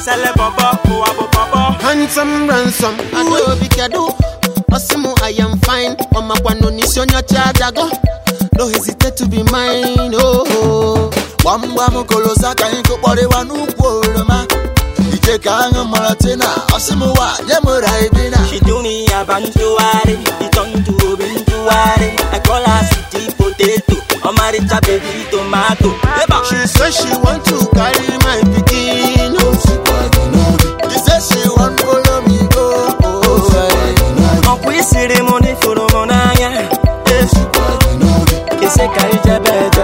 sele bobo ụwa bụ bobo handsome ransom adaobi kedu osimu i am fine ọmakwano n'isi onye ọcha adago no hesitate to be mine oh, oh. gbamgbam kolosa ka anyị kụkpọrịwa n'ukwu oroma ije ka aṅụ maratina ọsịmụwa nye m raibina She do me a bantuare, it turn to a bintuare. I call her sweetie potato, Omaricha baby tomato. Eba. she say she want to carry my pikin oh. She say she wan follow me go ọkwa isiri mụ n'ifuru mụ n'anya isi ka ijebe eje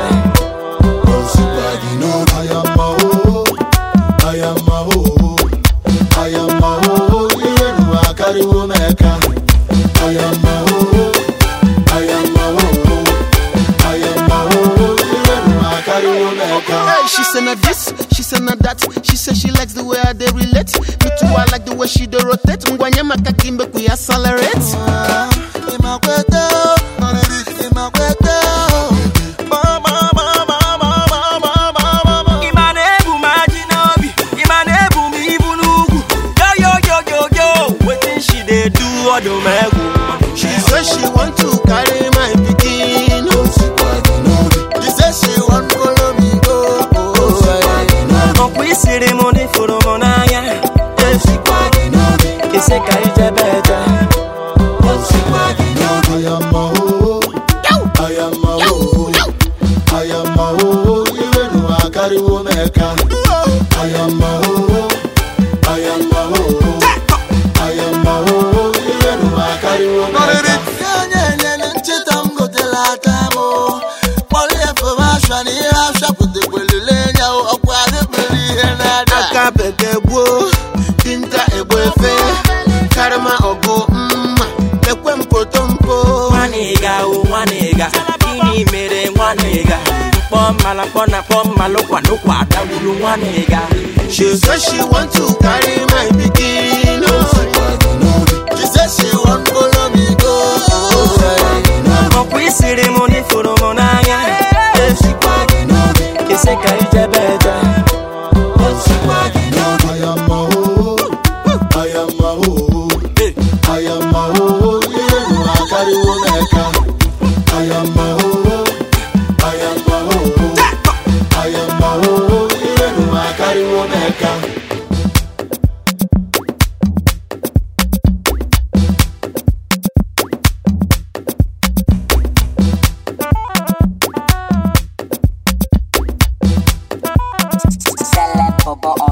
Karịwo m eka ayamaho ayamaho ayamaho ihere karịwo m eka Hey, she say na this, she say na that. She say she likes the way I they relate. Me too, I like the way she dey rotate. Ngwanye maka kimbe we accelerate. ịmakwete ịmakwete ịma na-ebu m ajị n'obi ịma na-ebu m ibu n'ugwu yoyoyoyoyo wetin she dey do ọdụ m egwu She say she want to carry my pikin. oh. She say she wan follow me go ọkwa isiri mụ n'ifuru mụ n'anya isi ka ijebe eje ayamaho ayamaho ayamaho ihere akarịwo m eka ayamaho ayamaho ayamaho ihere akarịwo m eka onye nyere ncheta m gotela aka m kpọrọ ya fọmashọn na ihe ashapụtakwelele ya ọkwa adịbere ihe na-ada Aka bekee gbuo, dinta egbo efe. Karịma ọgụ mma, ekwe mpotompo. nwanịga o nwanịga gịnị mere nwanịga mkpọ mmala mkpọ na kpọ mmalụ kwanụkwa dagburu nwanịga She say she want to carry my pikin. oh. She say she wan follow me go ọkwa isiri mụ n'ifuru mụ n'anya isi ka ijebe eje ayamaho ayamaho ayamaho ihere akarịwo m eka ayamaho ayamaho ayamaho ihere akarịwo m eka Celeb Bobo